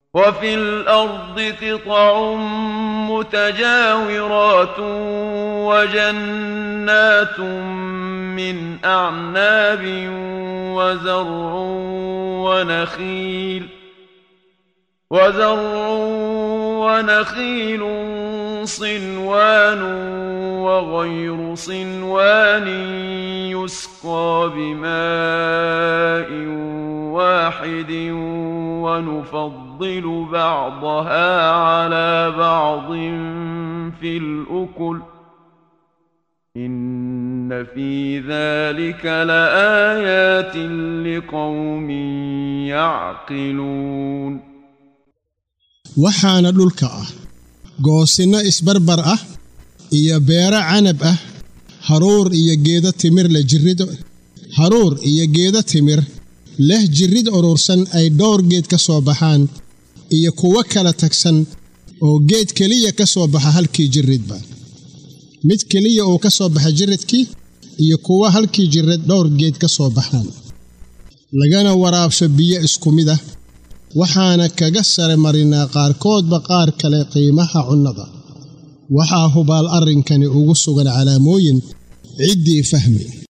وفي الأرض قطع متجاورات وجنات من أعناب وزرع ونخيل وزرع ونخيل صنوان وغير صنوان يسقى بماء واحد ونفضل بعضها على بعض في الأكل إن في ذلك لآيات لقوم يعقلون waxaana dhulka ah goosinno isbarbar ah iyo beero canab ah haruur iyo geedo timir leh jirrid haruur iyo geedo timir leh jirrid urursan ay dhowr geed ka soo baxaan iyo kuwo kala tagsan oo geed keliya ka soo baxa halkii jirridba mid keliya uu ka soo baxa jirridkii iyo kuwo halkii jirrid dhowr geed ka soo baxaan lagana waraabsho biyo isku mid ah waxaana kaga sare marinaa qaarkoodba qaar kale qiimaha cunnada waxaa hubaal arrinkani ugu sugan calaamooyin ciddii fahmi